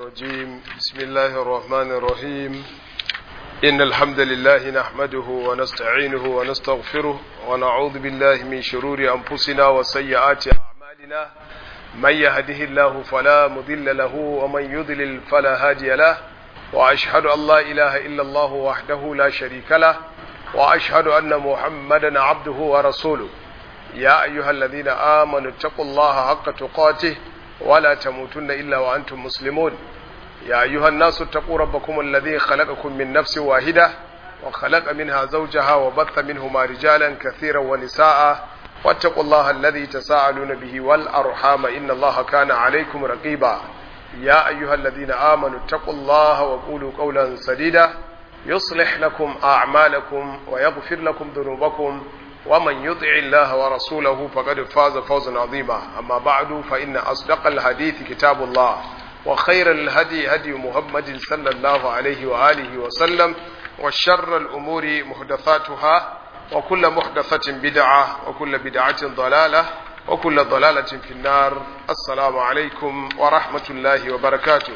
الرجيم بسم الله الرحمن الرحيم إن الحمد لله نحمده ونستعينه ونستغفره ونعوذ بالله من شرور أنفسنا وسيئات أعمالنا من يهده الله فلا مضل له ومن يضلل فلا هادي له وأشهد أن لا إله إلا الله وحده لا شريك له وأشهد أن محمدا عبده ورسوله يا أيها الذين آمنوا اتقوا الله حق تقاته ولا تموتن إلا وأنتم مسلمون يا أيها الناس اتقوا ربكم الذي خلقكم من نفس واحدة وخلق منها زوجها وبث منهما رجالا كثيرا ونساء واتقوا الله الذي تساءلون به والأرحام إن الله كان عليكم رقيبا يا أيها الذين آمنوا اتقوا الله وقولوا قولا سديدا يصلح لكم أعمالكم ويغفر لكم ذنوبكم ومن يطع الله ورسوله فقد فاز فوزا عظيما أما بعد فإن أصدق الحديث كتاب الله وخير الهدي هدي محمد صلى الله عليه وآله وسلم وشر الأمور محدثاتها وكل محدثة بدعة وكل بدعة ضلالة وكل ضلالة في النار السلام عليكم ورحمة الله وبركاته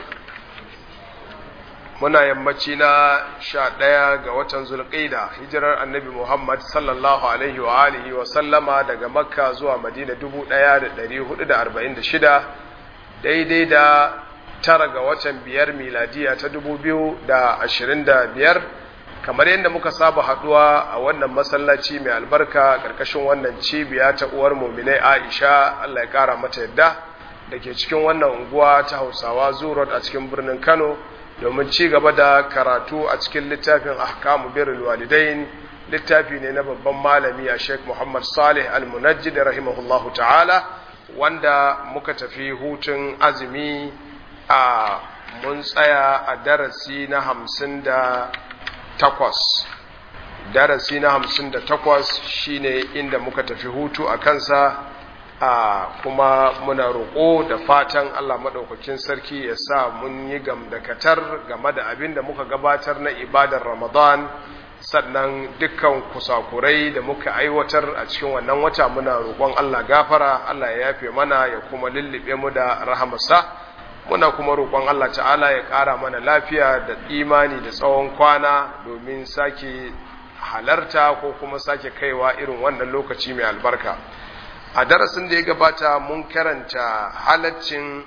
muna yammaci na sha ɗaya ga watan zulƙida hijirar annabi muhammad sallallahu alaihi wa alihi wa sallama daga makka zuwa madina dubu ɗaya da ɗari hudu da arba'in da shida daidai da tara ga watan biyar miladiya ta dubu biyu da ashirin da biyar kamar yadda muka saba haɗuwa a wannan masallaci mai albarka ƙarƙashin wannan cibiya ta uwar muminai aisha allah ya ƙara mata yadda da ke cikin wannan unguwa ta hausawa zurot a cikin birnin kano domin ci gaba da karatu a cikin littafin ahkamu birrul walidain littafi ne na babban malami a Sheikh Muhammad Salih Al-Munajjid rahimahullahu ta'ala wanda muka tafi hutun azumi a mun tsaya a darasi na hamsin da takwas darasi na hamsin da takwas shine inda muka tafi hutu a kansa a kuma muna roƙo da fatan Allah maɗaukakin sarki ya sa mun yi gamdakatar game da abin da muka gabatar na ibadar Ramadan sannan dukkan kusakurai da muka aiwatar a cikin wannan wata muna roƙon Allah gafara Allah ya yafe mana ya kuma lullube mu da rahamarsa muna kuma roƙon Allah ta'ala ya ƙara mana lafiya da imani da tsawon kwana domin sake halarta ko kuma sake kaiwa irin wannan lokaci mai albarka. a darasin da ya gabata mun karanta halaccin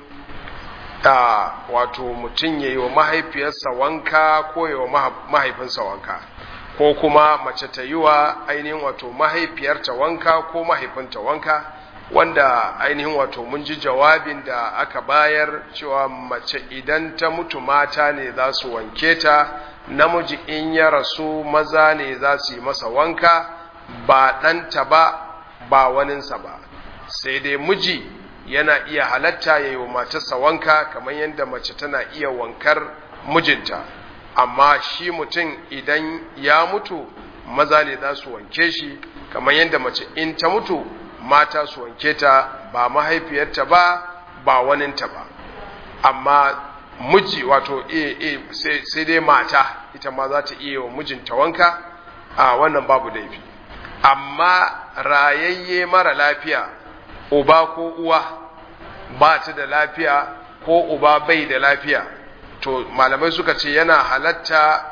da wato mutum ya yi wa mahaifiyarsa wanka ko ya wa mahaifinsa wanka ko kuma mace ta yi wa ainihin wato mahaifiyarta wanka ko mahaifinta wanka wanda ainihin wato mun ji jawabin da aka bayar cewa mace idan ta mutu mata ne za su wanke ta namiji in ya rasu maza ne za su yi masa wanka ba ɗanta ba ba waninsa ba sai dai miji yana iya halatta ya yi wa matarsa wanka kamar yadda mace tana iya wankar mijinta amma shi mutum idan ya mutu maza ne za su wanke shi kamar yadda mace in ta mutu mata su wanke ta ba mahaifiyarta ba ba waninta ba amma miji wato e, e, sai dai mata ita ma za ta iya wa mijinta wanka a wannan babu laifi amma rayayye mara lafiya uba ko uwa ba ta da lafiya ko uba bai da lafiya to malamai suka ce yana halatta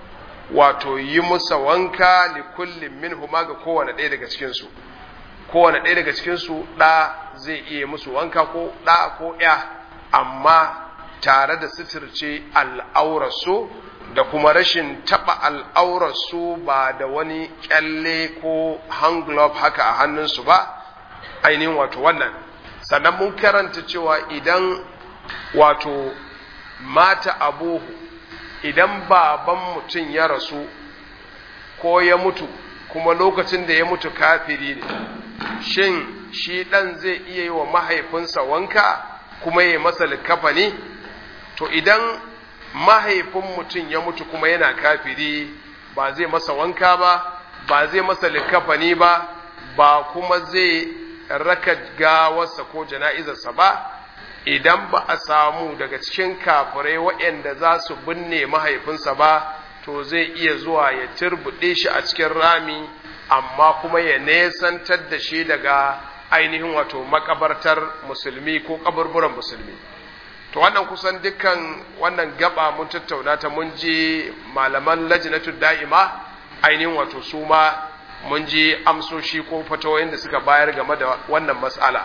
wato yi musa wanka li kullum min huma ga kowane ɗaya daga cikinsu kowane ɗaya daga cikinsu ɗa zai iya musu wanka ko ɗa ko ya amma tare da suturce al'aurarsu da kuma rashin taɓa al'aurarsu ba da wani ƙyalle ko hand glove haka a hannunsu ba ainihin wato wannan sannan mun karanta cewa idan wato mata abuhu idan baban mutum ya rasu ko ya mutu kuma lokacin da ya mutu kafiri ne shin shi ɗan zai iya yi wa mahaifinsa wanka kuma ya masa likafani to idan mahaifin mutum ya mutu kuma yana kafiri ba zai masa wanka ba ba zai masa likafani ba ba kuma zai raka gawarsa ko jana'izarsa ba idan ba a samu daga cikin kafirai waɗanda za su binne mahaifinsa ba to zai iya zuwa ya turbuɗe shi a cikin rami amma kuma ya nesantar da shi daga ainihin wato makabartar musulmi ko kaburburan musulmi to wannan kusan dukkan wannan gaba mun tattauna ta mun ji malaman lajnatu da'ima ainihin wato su ma mun ji amsoshi ko fatawoyin da suka bayar game da wannan mas'ala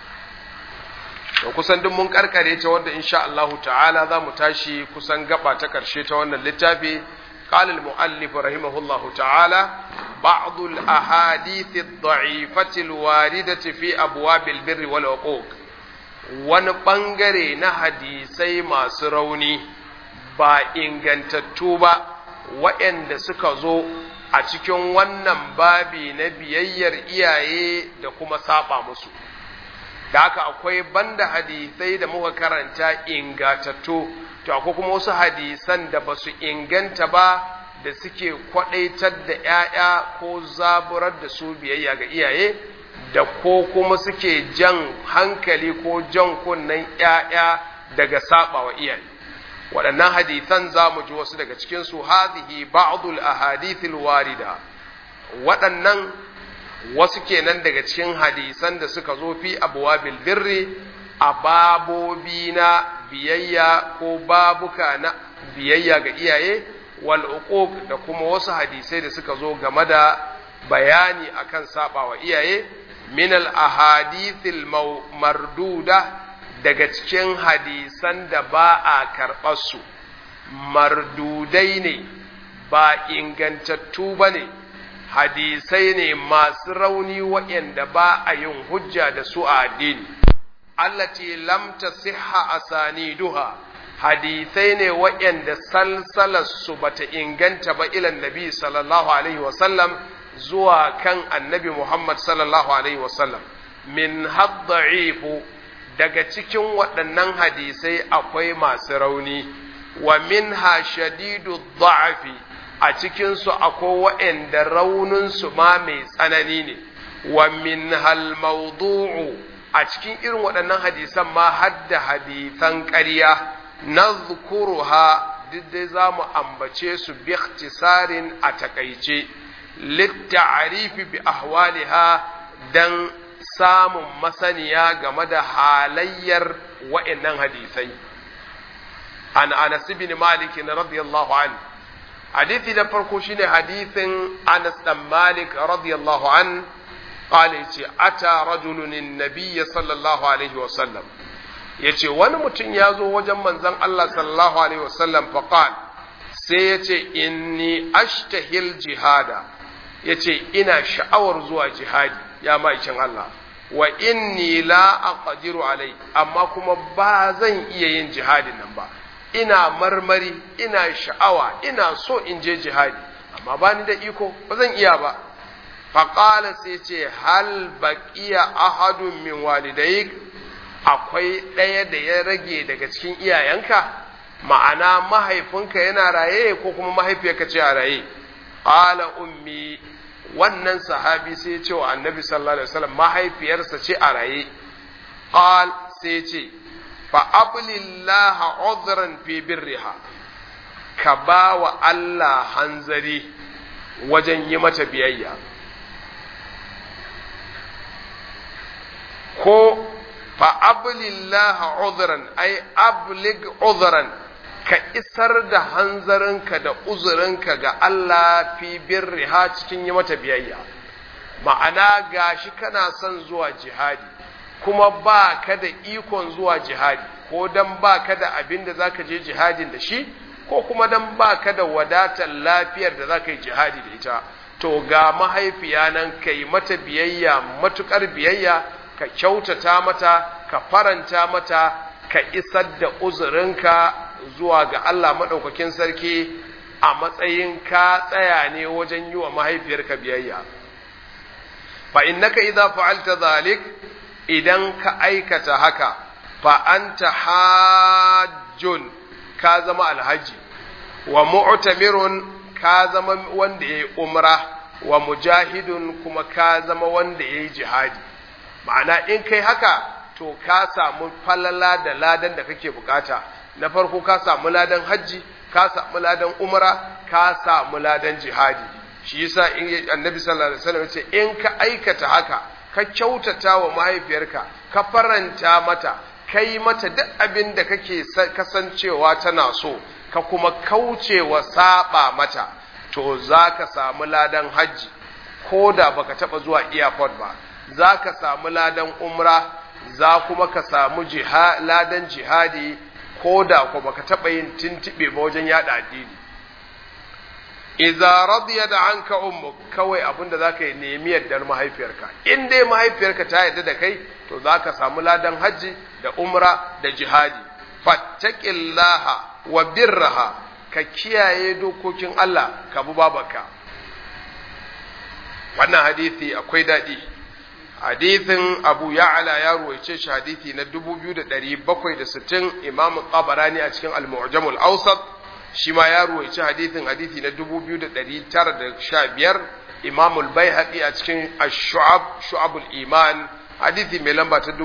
to kusan duk mun karkare ta wanda insha Allah ta'ala za mu tashi kusan gaba ta karshe ta wannan littafi قال المؤلف رحمه الله تعالى بعض الأحاديث الضعيفة الواردة في أبواب البر والعقوق wani ɓangare na hadisai masu rauni ba ingantattu ba waɗanda suka zo a cikin wannan babi na biyayyar iyaye da kuma saba musu da haka akwai banda hadisai da muka karanta ingantattu to akwai kuma wasu hadisan da ba su inganta ba da suke kwadaitar da ‘ya'ya ko zaburar da su biyayya ga iyaye da ko kuma suke jan hankali ko jan kunnen ‘ya'ya daga saba wa iyaye waɗannan hadisan za mu ji wasu daga cikinsu hadhihi ba'dul ahadithil warida waɗannan wasu kenan daga cikin hadisan da suka zo fi abwabil birri a babobi na biyayya ko babuka na biyayya ga iyaye wal uquq da kuma wasu hadisai da suka zo game da bayani akan sabawa iyaye min al ahadithil marduda daga cikin hadisan da ba a karɓar su mardudai ne ba ingantattu ba ne hadisai ne masu rauni waɗanda ba a yin hujja da su a addini allati lam tasihha asaniduha hadisai ne waɗanda salsalarsu bata inganta ba ilan nabi sallallahu alaihi wasallam zuwa kan annabi Muhammad sallallahu alaihi wasallam min hadda'ifu daga cikin waɗannan hadisai akwai masu rauni wa minha shadidu dha'fi a cikinsu akwai waɗanda rauninsu ma mai tsanani ne wa min hal mawdu'u a cikin irin waɗannan hadisan ma hadda hadisan ƙarya na zukuruha duk dai za mu ambace su bi ikhtisarin a takaice litta'arifi bi ahwaliha dan samun masaniya game da halayyar wa'annan hadisai an anas bin malik radiyallahu an hadisi na farko shine hadisin anas dan malik radiyallahu an قال يتي أتى رجل النبي صلى الله عليه وسلم yace wani mutum ya zo wajen manzon Allah sallallahu alaihi wasallam faqal sai yace inni ashtahil jihada yace ina sha'awar zuwa jihadi ya ma'aikin Allah wa inni la aqdiru alai amma kuma ba zan iya yin jihadin nan ba ina marmari ina sha'awa ina so in je jihadi amma ba ni da iko ba zan iya ba faƙala sai ce hal baƙiya ahadun min walidayik akwai ɗaya da ya rage daga cikin iyayenka ma'ana mahaifinka yana raye ko kuma mahaifiyarka ce a raye ƙala ummi wannan sahabi sai ce wa annabi sallallahu alaihi wasallam mahaifiyarsa ce a raye qal sai ce fa ablillaha udhran fi birriha ka ba wa Allah hanzari wajen yi mata biyayya ko fa ablillaha udhran ay ablig udhran ka isar da hanzarinka da uzurinka ga Allah fi birriha cikin yi mata biyayya ma'ana gashi kana son zuwa jihadi kuma ba ka da ikon zuwa jihadi ko dan ba ka da abin da zaka je jihadin da shi ko kuma dan ba ka da wadatar lafiyar da zaka yi jihadi da ita to ga mahaifiya nan ka yi mata biyayya matukar biyayya ka kyautata mata ka faranta mata ka isar da uzurinka zuwa ga Allah maɗaukakin sarki a matsayin ka tsaya ne wajen yi wa mahaifiyarka biyayya fa innaka idza fa'alta zalik idan ka aikata haka fa anta hajjun ka zama alhaji wa mu'tamirun ka zama wanda yayi umra wa mujahidun kuma ka zama wanda yayi jihadi ma'ana in kai haka to ka samu falala da ladan da kake bukata na farko ka samu ladan hajji ka samu ladan umra ka samu ladan jihadi shi yasa in annabi sallallahu alaihi wasallam yace in ka aikata haka ka kyautata wa mahaifiyarka ka faranta mata kai mata duk abin da kake kasancewa tana so ka kuma kaucewa saba mata to za ka samu ladan hajji ko da baka taba zuwa airport ba za ka samu ladan umra za kuma ka samu ladan jihadi ko da ko baka taba yin tintibe ba wajen yada addini idza radiya da anka ummuk kawai abinda zaka yi nemi yardar mahaifiyarka in dai mahaifiyarka ta yarda da kai to zaka samu ladan hajji da umra da jihadi fattaqillaha wa birraha ka kiyaye dokokin Allah ka bi babarka wannan hadisi akwai daɗi hadithin abu ya'ala ya ruwaice shi hadithi na 2760 imam tabarani a cikin al-mu'jamul awsat shi ma ya ruwaice hadithin hadithi na 2915 imam al-baihaqi a cikin ash-shu'ab shu'abul iman hadithi mai lamba ta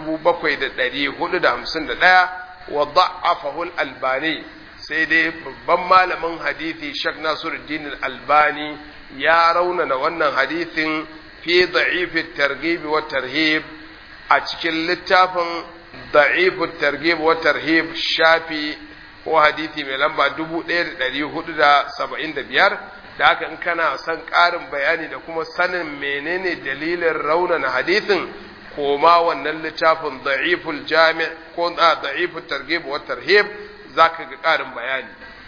7451 wa da'afahu al-albani sai dai babban malamin hadithi Sheikh Nasiruddin al-Albani ya raunana wannan hadithin fi da'if targhib wa tarhib a cikin littafin da'if targhib wa tarhib shafi ko hadisi mai lamba 1475 da haka in kana son ƙarin bayani da kuma sanin menene dalilin raunana hadisin koma wannan littafin da'iful jami' ko da'iful targhib wa tarhib zaka ga ƙarin bayani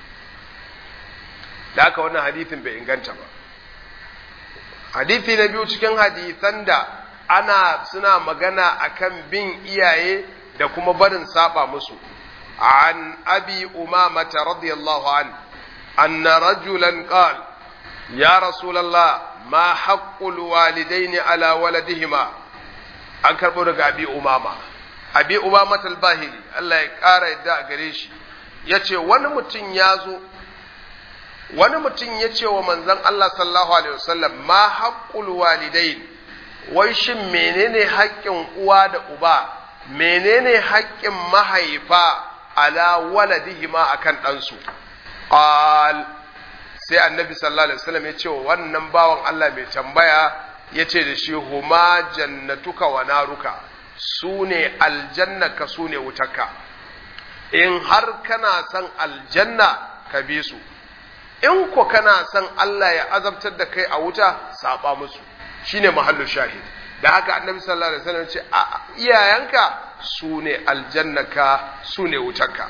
da haka wannan hadisin bai inganta ba hadisi na biyu cikin hadisan da ana suna magana akan bin iyaye da kuma barin saba musu an abi umamata radiyallahu an anna rajulan qal ya rasulullah ma haqqul walidaini ala waladihima an karbo daga abi umama abi umama al-bahili Allah ya kara yadda a gare shi yace wani mutum ya zo wani mutum ya ce wa manzon Allah sallallahu alaihi wasallam ma haqqul walidain wai shin menene haƙƙin uwa da uba menene haƙƙin mahaifa ala waladihima akan ɗansu qal sai annabi sallallahu alaihi wasallam ya ce wa wannan bawan Allah mai tambaya ya ce da shi huma jannatuka wa naruka su ne aljannaka su ne wutarka in har kana son aljanna ka bi su in ko kana son Allah ya azabtar da kai a wuta saba musu shine mahallu shahid da haka annabi sallallahu alaihi wasallam ce a iyayenka su ne aljannaka su ne wutarka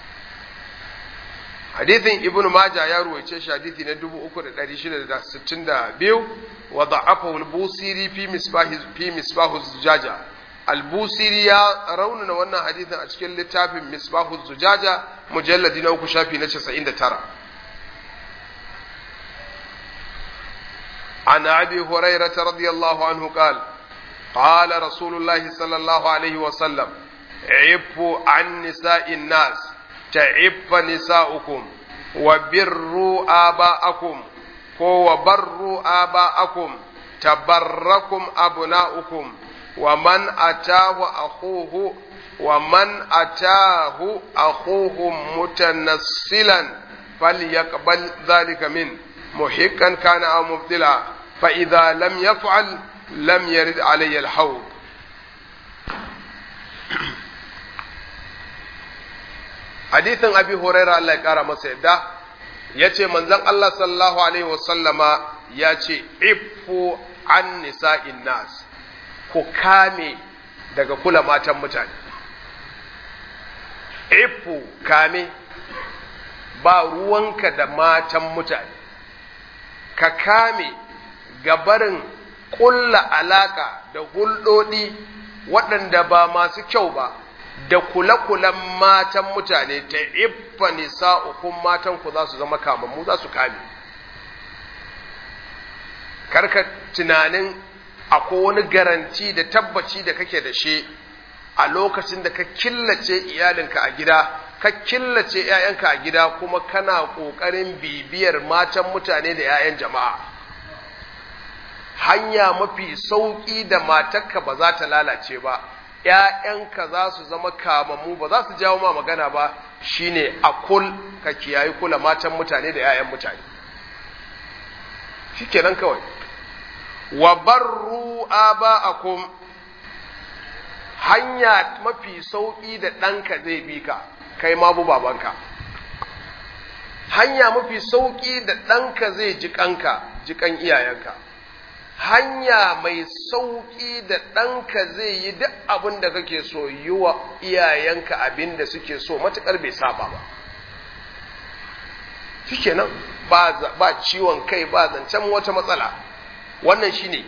hadithin ibn majah ya ruwaice shi hadithi na 3662 wa da'afahu al-busiri fi misbah fi misbah zujaja al-busiri ya raunana wannan hadithin a cikin littafin misbah zujaja mujalladi na uku shafi na 99 عن ابي هريره رضي الله عنه قال قال رسول الله صلى الله عليه وسلم عفوا عن نساء الناس تعف نساؤكم وبروا آباءكم وبروا آباءكم تبركم أبناؤكم ومن أتاه أخوه ومن أتاه أخوه متنسلا فليقبل ذلك منه محقا كان أو مبتلا فإذا لم يفعل لم يرد علي الحوض hadithin abi huraira Allah ya kara masa yadda ya ce manzon Allah sallallahu alaihi wasallama ya ce ifu an nisa'in nas ku kame daga kula matan mutane ifu kame ba ruwanka da matan mutane ka kame gabarin ƙulla alaka da hulɗoɗi waɗanda ba masu kyau ba da kula-kulan matan mutane ta iffa nisa'ukum matan ku za su zama kamammu za su kame karka tunanin akwai wani garanti da tabbaci da kake da shi a lokacin da ka killace iyalinka a gida ka killace 'ya'yanka a gida kuma kana ƙoƙarin bibiyar matan mutane da 'ya'yan jama'a hanya mafi sauƙi da matarka ba za ta lalace ba ‘ya'yanka za su zama kamammu ba za su jawo ma magana ba shine a kul ka kiyayi kula matan mutane da ‘ya'yan mutane shi kenan kawai wa barru aba'akum hanya mafi sauƙi da ɗanka zai bi ka kai ma bu babanka hanya mafi sauƙi da ɗanka zai ji ƙanka ji ƙan iyayenka hanya mai sauƙi da ɗanka zai yi duk abin da kake so yi wa iyayenka abin da suke so matuƙar bai saba ba shike nan ba ciwon kai ba zancen wata matsala wannan shine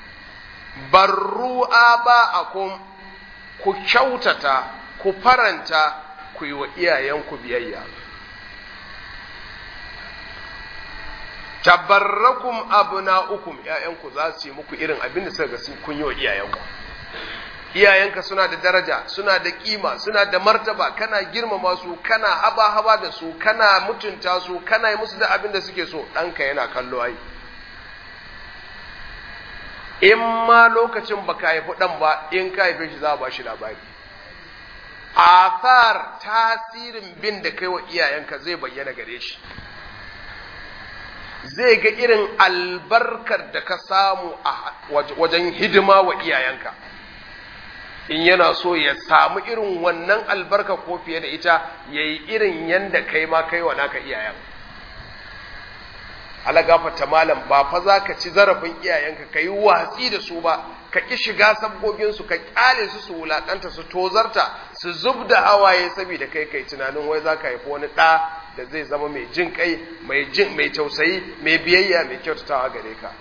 barru ba a ku kyautata ku faranta ku yi wa iyayenku biyayya tabarrakum abna'ukum ƴaƴanku za su yi muku irin abin da suka ga sun kun yi wa iyayenku iyayenka suna da daraja suna da kima suna da martaba kana girmama su kana haba haba da su kana mutunta su kana yi musu da abin da suke so ɗanka yana kallo ai in ma lokacin baka haifi ɗan ba in ka haife shi za a ba shi labari athar tasirin bin da kai wa iyayenka zai bayyana gare shi zai ga irin albarkar da ka samu a wajen hidima wa iyayenka in yana so ya samu irin wannan albarka ko fiye da ita ya yi irin yadda kai ma kai wa naka iyayen alagafata malam ba fa za ka ci zarafin iyayenka ka yi watsi da su ba ka ƙi shiga sabgoginsu ka ƙyale su su wulaƙanta su tozarta su zub da hawaye saboda kai kai tunanin wai za ka haifi wani ɗa da zai zama mai jin kai mai jin mai tausayi mai biyayya mai kyautatawa gare ka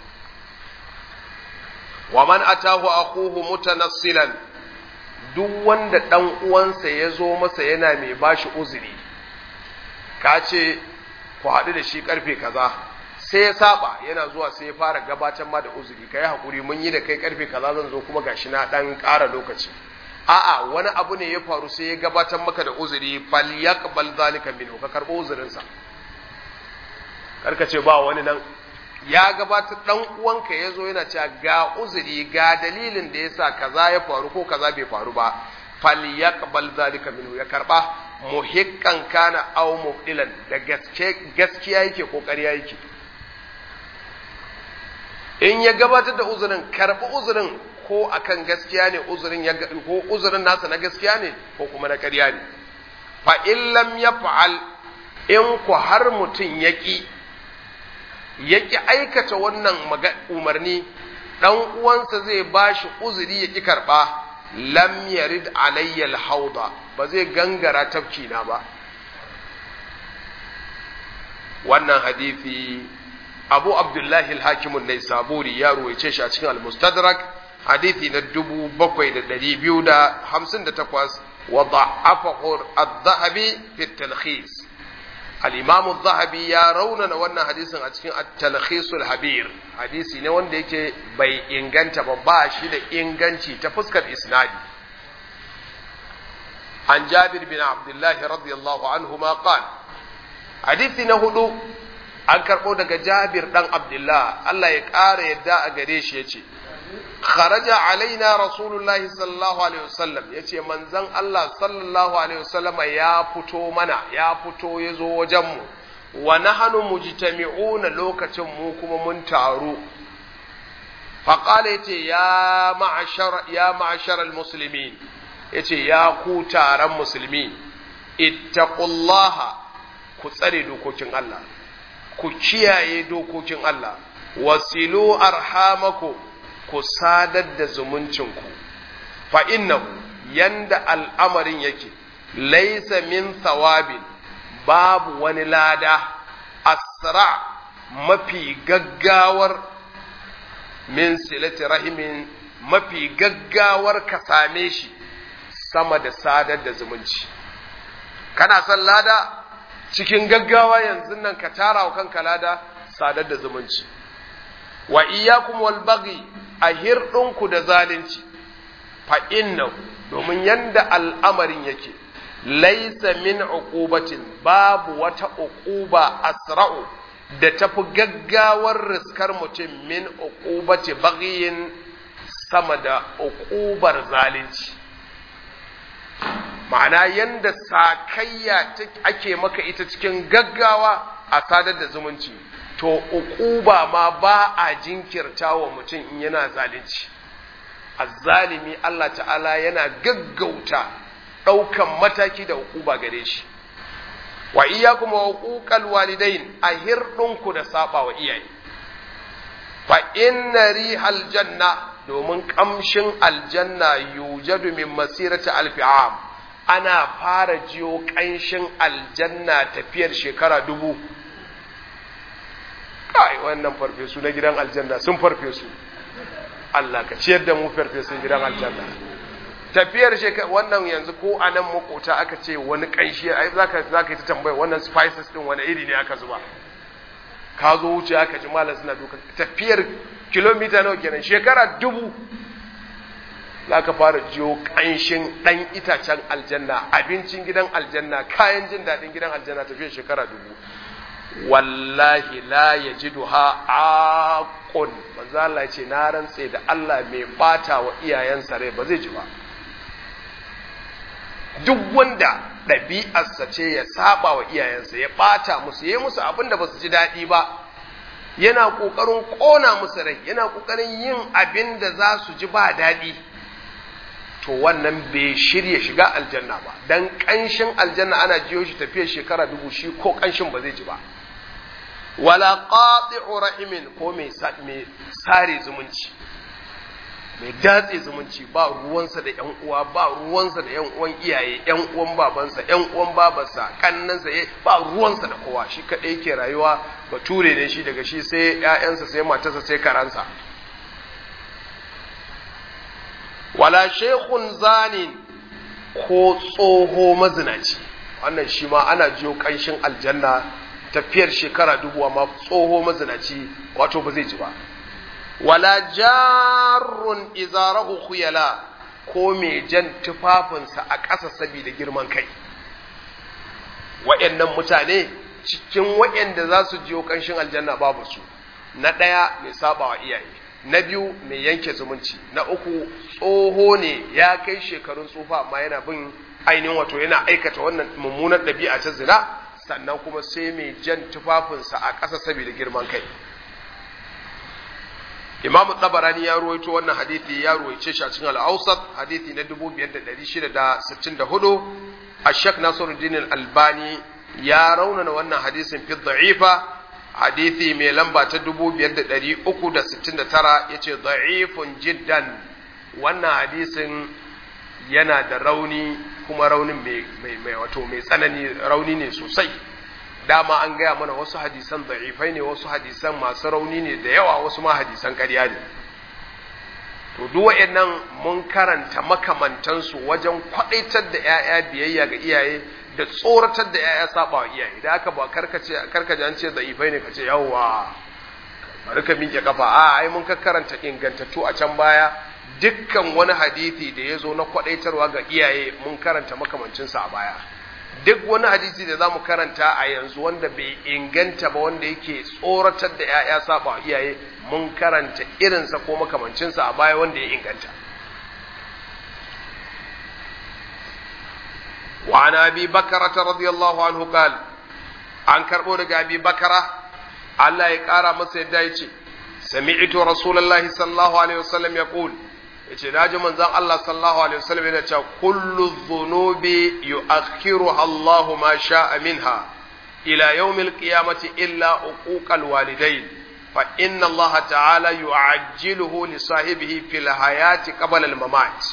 wa man atahu akhuhu mutanassilan duk wanda dan uwansa ya zo masa yana mai bashi uzuri ka ce ku haɗu da shi karfe kaza sai ya saba yana zuwa sai ya fara gabatar ma da uzuri kai hakuri mun yi da kai karfe kaza zan zo kuma gashi na dan ƙara lokaci a'a wani abu ne ya faru sai ya gabatar maka da uzuri falyaqbal zalika minhu ka karbo uzurinsa karka ce ba wani nan ya gabatar dan uwanka ya zo yana cewa ga uzuri ga dalilin da yasa kaza ya faru ko kaza bai faru ba falyaqbal zalika minhu ya karba muhikkan kana aw mubdilan da gaske gaskiya yake ko ƙarya yake in ya gabatar da uzurin karbi uzurin ko akan gaskiya ne uzurin ya ko uzurin nasa na gaskiya ne ko kuma na ƙarya ne fa in lam yaf'al in ku har mutum yaki yaki aikata wannan umarni dan uwansa zai bashi uzuri yaki karba lam yarid alayya alhawda ba zai gangara tafki na ba wannan hadisi abu abdullahi al-hakim an-naisaburi ya ruwaice shi a cikin al-mustadrak hadithi na dubu bakwai da ɗari biyu da hamsin da takwas wa da'afahu ad-dhahabi fi talkhis al-imam ad-dhahabi ya raunana wannan hadisin a cikin at-talkhis al-habir hadisi ne wanda yake bai inganta ba ba shi da inganci ta fuskar isnadi an jabir bin abdullahi radiyallahu anhu ma qala hadisi na hudu an karɓo daga jabir ɗan abdullah Allah ya ƙara yadda a gare shi ya ce kharaja alaina rasulullahi sallallahu alaihi wasallam ya ce manzan Allah sallallahu alaihi wasallam ya fito mana ya fito ya zo wajenmu wa nahanu mujtami'una lokacin mu kuma mun taru faƙala ya ce ya ma'ashar ya ma'ashar al-muslimin ya ce ya ku taron musulmi ittaqullaha ku tsare dokokin Allah ku kiyaye dokokin Allah wasilu arhamaku ku sadar da zumuncinku fa innahu yanda al'amarin yake laisa min thawabin babu wani lada asra mafi gaggawar min silati rahimin mafi gaggawar ka same shi sama da sadar da zumunci kana son lada cikin gaggawa yanzu nan ka tara wa kanka lada sadar da zumunci wa iyyakum wal baghi a hirdinku da zalunci fa innahu domin yanda al'amarin yake laisa min uqubatin babu wata uquba asra'u da tafi gaggawar riskar mutum min uqubati baghin sama da uqubar zalunci ma'ana yanda sakayya ake maka ita cikin gaggawa a sadar da zumunci to uquba ma ba a jinkirta wa mutum in yana zalunci azzalimi Allah ta'ala yana gaggauta ɗaukan mataki da hukuba gare shi wa iyyakum wa huquqal walidain a hirdinku da saba wa iyaye fa inna rihal janna domin kamshin aljanna yujadu min masirati alfi'am ana fara jiyo kanshin aljanna tafiyar shekara dubu kai wannan farfesu na gidan aljanna sun farfesu Allah ka ciyar da mu farfesun gidan aljanna tafiyar shekara wannan yanzu ko a nan makota aka ce wani kanshi ai zaka zaka yi ta tambaya wannan spices din wani iri ne aka zuba ka zo wuce aka ji malam suna duka tafiyar kilomita nawa kenan shekara dubu zaka fara jiyo kanshin dan itacen aljanna abincin gidan aljanna kayan jin daɗin gidan aljanna tafiyar shekara dubu wallahi la yajiduha aqun manzo Allah ce na rantse da Allah mai bata wa iyayensa rai ba zai ji ba duk wanda ɗabi'arsa ce ya saba wa iyayensa ya ɓata musu ya yi musu abin da ba su ji daɗi ba yana ƙoƙarin ƙona musu rai yana ƙoƙarin yin abin da za su ji ba daɗi to wannan bai shirya shiga aljanna ba dan ƙanshin aljanna ana jiyo shi tafiyar shekara dubu shi ko ƙanshin ba zai ji ba wala qati'u rahimin ko mai sare zumunci mai datse zumunci ba ruwansa da ‘yan uwa ba ruwansa da ‘yan uwan iyaye ‘yan uwan babansa ‘yan uwan babarsa kannansa ya ba ruwansa da kowa shi kaɗai ke rayuwa bature ne shi daga shi sai ‘ya'yansa sai matarsa sai karansa wala shekun zanin ko tsoho mazinaci wannan shi ma ana jiyo ƙanshin aljanna tafiyar shekara dubu amma tsoho mazinaci wato ba zai ji ba wala jarrun izarahu khuyala ko mai jan tufafinsa a ƙasa saboda girman kai wa'annan mutane cikin wa'anda za su jiyo ƙanshin aljanna babu su na ɗaya mai saba wa iyaye na biyu mai yanke zumunci na uku tsoho ne ya kai shekarun tsufa amma yana bin ainihin wato yana aikata wannan mummunar ɗabi'a ta zina sannan kuma sai mai jan tufafinsa a ƙasa saboda girman kai imamu tabarani ya ruwaito wannan hadithi ya ruwaice shi a cikin al-awsat hadithi na 5664 ashak nasiruddin al-albani ya raunana wannan hadisin fi dha'ifa hadithi mai lamba ta 5369 yace dha'ifun jiddan wannan hadisin yana da rauni kuma raunin mai wato mai tsanani rauni ne sosai dama an gaya mana wasu hadisan da'ifai ne wasu hadisan masu rauni ne da yawa wasu ma hadisan ƙarya ne to duk waɗannan mun karanta makamantansu wajen kwaɗaitar da 'ya'ya biyayya ga iyaye da tsoratar da 'ya'ya saba wa iyaye da aka ba karkace karkaje an ce da'ifai ne kace yawwa bari ka miƙe kafa a ai mun karanta ingantattu a can baya dukkan wani hadisi da ya zo na kwaɗaitarwa ga iyaye mun karanta makamancinsa a baya duk wani hadisi da za mu karanta a yanzu wanda bai inganta ba wanda yake tsoratar da 'ya'ya saba iyaye mun karanta irinsa ko makamancinsa a baya wanda ya inganta wa an abi bakara ta radiyallahu anhu qal an karbo daga abi bakara Allah ya kara masa yadda ya ce sami'tu rasulullahi sallallahu alaihi wasallam yaqul yace naji manzon Allah sallallahu alaihi wasallam yana cewa kullu dhunubi yu'akhiruha Allah ma sha'a minha ila yawmil qiyamati illa uquqal walidain fa inna Allah ta'ala yu'ajjiluhu li sahibihi fil hayati qabla al mamat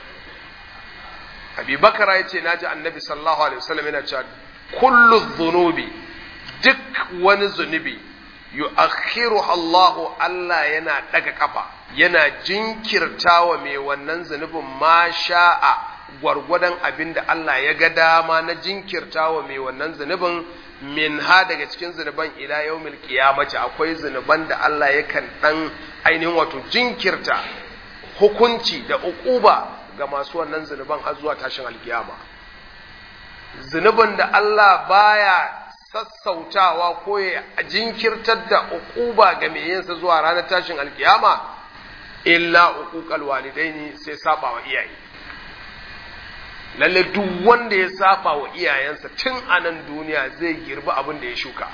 Abi Bakara yace naji Annabi sallallahu alaihi wasallam yana cewa kullu dhunubi duk wani zunubi yu'akhiruha Allah Allah yana daga kafa yana jinkirtawa mai wannan zunubin ma sha'a gwargwadon abin da Allah ya ga dama na jinkirtawa mai wannan zunubin min ha daga cikin zunuban ila yaumil qiyamati akwai zunuban da Allah yakan dan ainihin wato jinkirta hukunci da uquba ga masu wannan zunuban har zuwa tashin alkiyama zunubin da Allah baya sassautawa ko ya jinkirtar da uquba ga mai yinsa zuwa ranar tashin alkiyama illa uquqal walidaini sai saba wa iyaye lalle duk wanda ya saba wa iyayensa tun a nan duniya zai girbi abin da ya shuka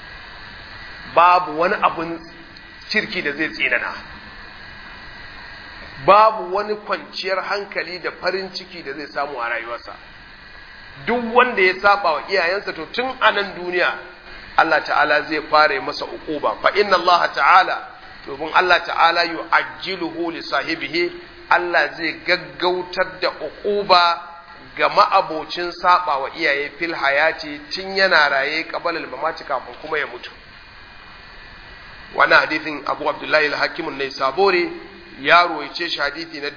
babu wani abin kirki da zai tsinana babu wani kwanciyar hankali da farin ciki da zai samu a rayuwarsa duk wanda ya saba wa iyayensa to tun a nan duniya Allah ta'ala zai fara masa uquba fa inna Allah ta'ala domin Allah ta'ala yu'ajjiluhu li sahibihi Allah zai gaggautar da uquba ga ma'abocin saba wa iyaye fil hayati tun yana raye qabalal mamati kafin kuma ya mutu wannan hadithin Abu Abdullahi al-Hakim an-Naisaburi ya ruwaice shi hadithi na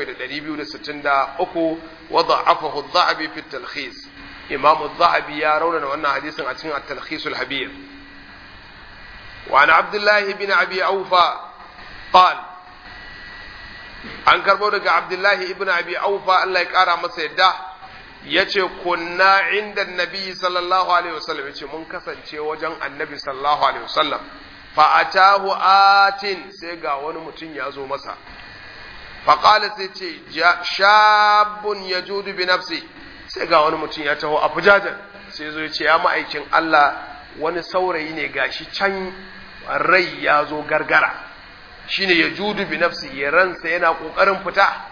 7263 wa da'afahu adh-Dhahabi fi at-Talkhis Imam adh-Dhahabi ya raunana wannan hadisin a cikin at-Talkhis al-Habir wa an Abdullah ibn Abi Awfa qal an karbo daga Abdullah ibn Abi Awfa Allah ya kara masa yadda yace kunna inda Nabi sallallahu alaihi wasallam yace mun kasance wajen Annabi sallallahu alaihi wasallam fa'atahu atin sai ga wani mutum ya zo masa faƙala sai ce shabun ya judu bi nafsi sai ga wani mutum ya taho a fujajen sai zo ya ce ya ma'aikin Allah wani saurayi ne gashi can rai ya zo gargara shine ya judu bi nafsi ya ransa yana ƙoƙarin fita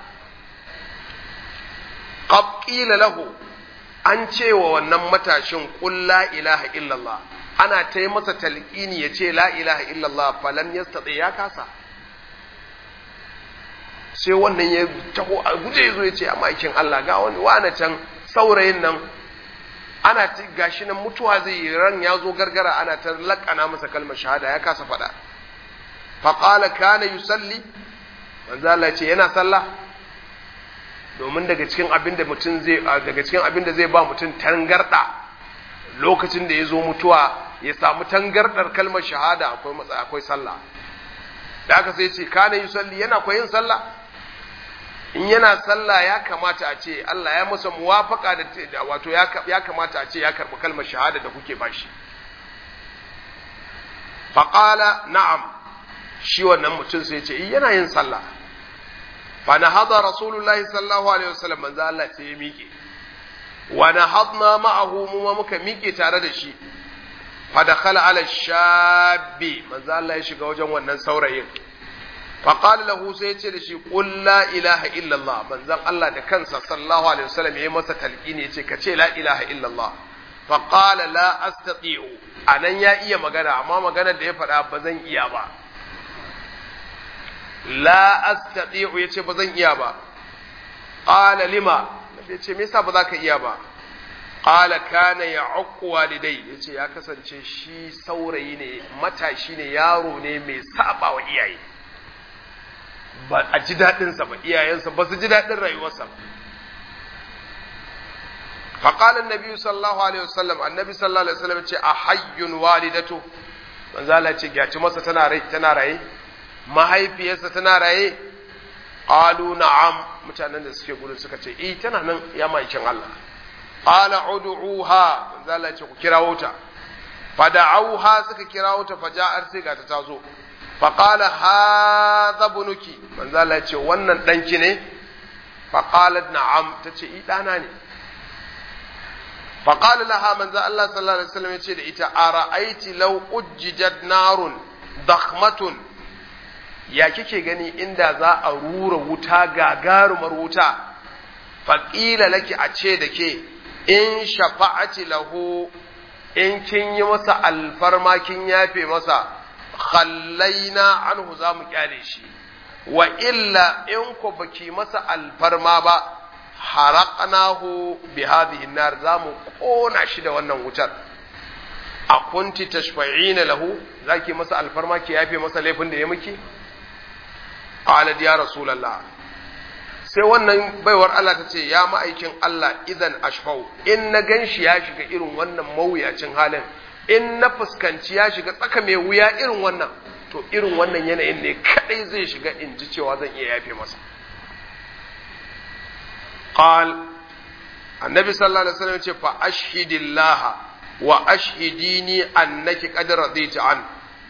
ƙaƙƙila lahu an ce wa wannan matashin ƙul la ilaha illallah ana ta yi masa talqini ya ce la ilaha illallah falam yastati ya kasa sai wannan ya taho a guje ya zo ya ce a maikin Allah ga wani wani can saurayin nan ana ta gashi nan mutuwa zai yi ran ya zo gargara ana ta lakana masa kalmar shahada ya kasa faɗa faƙala kana yusalli manzo Allah ce yana sallah domin daga cikin abin da mutum zai daga cikin abin da zai ba mutum tangarda lokacin da ya zo mutuwa ya samu tangardar kalmar shahada akwai matsa akwai sallah da aka sai ce kana yusalli yana koyin sallah in yana sallah ya kamata a ce Allah ya masa muwafaka da wato ya kamata a ce ya karɓi kalmar shahada da kuke bashi faqala na'am shi wannan mutum sai ce yana yin sallah fa nahada rasulullahi sallallahu alaihi wasallam manzo Allah sai ya miƙe wa nahadna ma'ahu mu ma muka miƙe tare da shi fa dakhala ala shabbi manzo Allah ya shiga wajen wannan saurayin fa qala lahu sai ya ce da shi qul la ilaha illa Allah manzon Allah da kansa sallallahu alaihi wasallam ya masa talqini ya ce ka ce la ilaha illa Allah fa qala la astati'u anan ya iya magana amma maganar da ya faɗa ba zan iya ba la astati'u yace ba zan iya ba qala lima yace me yasa ba za ka iya ba qala kana ya'uqqu walidai yace ya kasance shi saurayi ne matashi ne yaro ne mai saba wa iyaye ba a ji dadin sa ba iyayensa ba su ji dadin rayuwarsa فقال النبي صلى الله عليه وسلم النبي صلى الله عليه وسلم ce a hayyun walidatu manzo Allah ce gaci masa tana rai tana raye mahaifiyarsa tana raye qalu na'am mutanen da suke gurin suka ce eh tana nan ya maikin Allah qala ud'uha manzo Allah ce ku kirawo ta fada'auha suka kirawo ta faja'ar sai ga ta tazo fa qala hadha bunuki manzo Allah ce wannan danki ne fa qalat na'am tace i dana ne fa qala laha manzo Allah sallallahu alaihi wasallam ya ce da ita ara'aiti law ujjidat narun dakhmatun ya kike gani inda za a rura wuta gagarumar wuta faƙila laki a ce da ke in shafa'ati lahu in kin yi masa alfarma kin yafe masa khallaina anhu za mu kyale shi wa illa in ku baki masa alfarma ba haraqnahu bi hadhihi nar za mu kona shi da wannan wutar a kunti tashfa'ina lahu zaki masa alfarma ki yafe masa laifin da ya miki qalat ya rasulullah sai wannan baiwar Allah ta ce ya ma'aikin Allah idan ashfau in na ganshi ya shiga irin wannan mawuyacin halin in na fuskanci ya shiga tsaka mai wuya irin wannan to irin wannan yanayin ne kadai zai shiga in ji cewa zan iya yafe masa qal annabi sallallahu alaihi wasallam ce fa ashhidillah wa ashhidini annaki qad radita an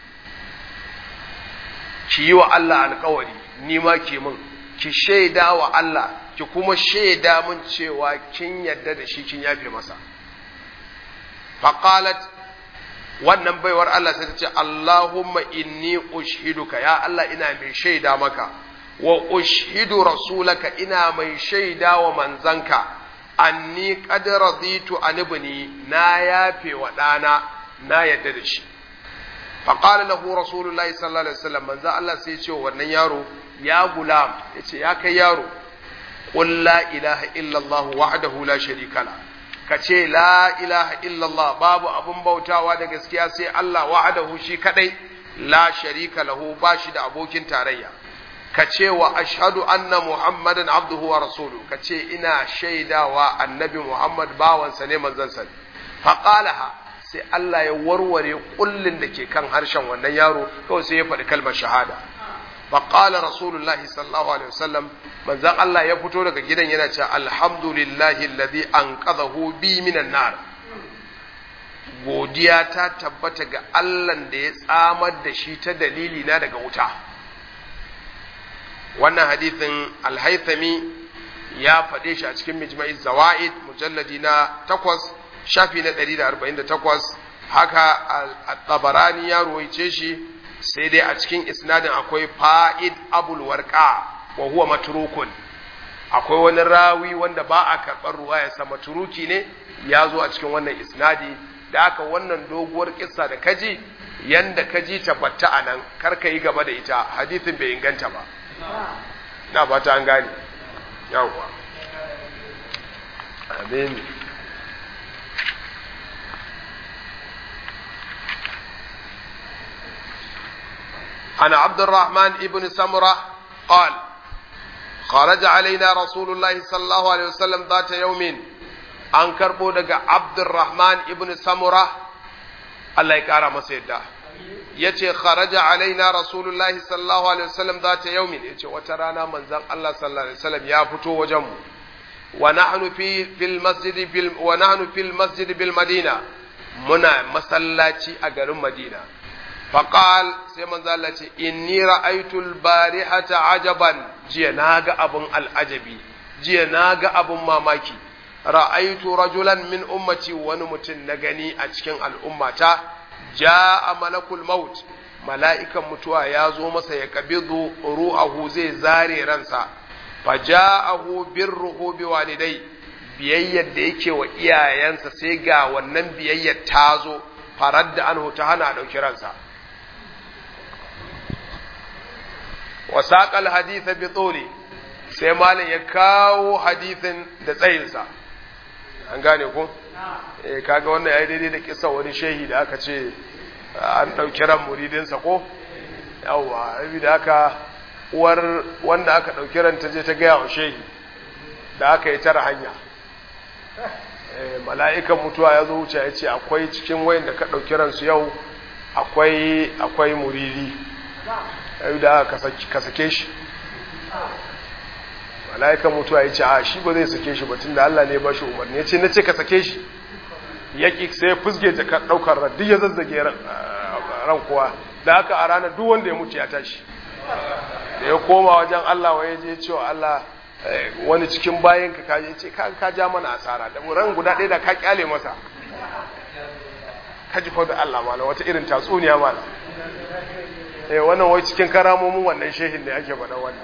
ki yi wa Allah alkawari ni ma ke min ki shaida wa Allah ki kuma shaida min cewa kin yadda da shi kin yafe masa faqalat wannan baiwar Allah sai ta ce Allahumma inni ushiduka ya Allah ina mai shaida maka wa ushhidu rasulaka ina mai shaida wa manzanka anni qad raditu an ibni na yafe wa dana na yadda da shi fa qala lahu rasulullahi sallallahu alaihi wasallam manzo Allah sai ya ce wannan yaro ya gulam yace ya kai yaro qul la ilaha illa Allah wahdahu la sharika la kace la ilaha illa Allah babu abun bautawa da gaskiya sai Allah wahdahu shi kadai la sharika lahu bashi da abokin tarayya ka ce wa ashhadu anna muhammadan abduhu wa rasulu ka ce ina shaidawa annabi muhammad bawansa ne manzansa ne faqalaha sai Allah ya warware kullin da ke kan harshen wannan yaro kawai sai ya faɗi kalmar shahada faqala rasulullahi sallallahu alaihi wasallam manzon Allah ya fito daga gidan yana cewa alhamdulillahi alladhi anqadhahu bi minan nar godiya ta tabbata ga Allah da ya tsamar da shi ta dalili na daga wuta wannan hadithin alhaithami ya faɗe shi a cikin mijma'i zawa'id mujalladi na takwas shafi na ɗari da arba'in da takwas haka tabarani ya ruwaice shi sai dai a cikin isnadin akwai fa'id abul warqa wa huwa matrukun akwai wani rawi wanda ba a karɓar ruwayarsa maturuki ne ya zo a cikin wannan isnadi da aka wannan doguwar kissa da kaji yanda kaji tabbata a nan kar ka yi gaba da ita hadithin bai inganta ba na ba ta an gane yawwa amin عن عبد الرحمن ابن سمرة قال خرج علينا رسول الله صلى الله عليه وسلم ذات يوم an karɓo daga Abdurrahman ibn Samura Allah ya ƙara masa yadda ya ce kharaja alaina rasulullahi sallallahu alaihi wasallam za ta yaumin ya ce wata rana manzan Allah sallallahu alaihi wasallam ya fito wajenmu wa nahnu fi fil masjid fil wa nahnu fil masjid bil madina muna masallaci a garin Madina faqal sai manzan Allah ce inni ra'aytul barihata ajaban jiya naga abun al'ajabi jiya naga abun mamaki ra'aitu rajulan min ummati wani mutum na gani a cikin al'ummata ja'a malakul maut mala'ikan mutuwa ya zo masa ya kabidu ru'ahu zai zare ransa fa ja'ahu birruhu bi walidai biyayyar da yake wa iyayensa sai ga wannan biyayyar ta zo farar da anhu ta hana dauki ransa wa saqal haditha bi tuli sai malam ya kawo hadithin da tsayinsa an gane ku eh kaga wannan yayi daidai da kissa wani shehi da aka ce an dauki ran muridinsa ko yawa da aka uwar wanda aka dauki ran ta je ta gaya wa shehi da aka yi tara hanya eh mala'ikan mutuwa ya zo wuce ya ce akwai cikin wayan da ka dauki ransu yau akwai akwai muridi da aka ka sake shi mala'ikan mutuwa ya ce a shi ba zai sake shi batun da Allah ne ba shi umarni ya ce na ce ka sake shi yaƙi sai fusge jaka ɗaukar ran duk ya zazzage ran kuwa da haka a ranar duk wanda ya mutu ya tashi da ya koma wajen Allah wa ya je cewa Allah wani cikin bayan ka kaje ce ka ja mana asara da ran guda ɗaya da ka kyale masa ka ji da Allah mana wata irin tatsuniya mana eh wannan wai cikin karamomin wannan shehin da ake faɗa wannan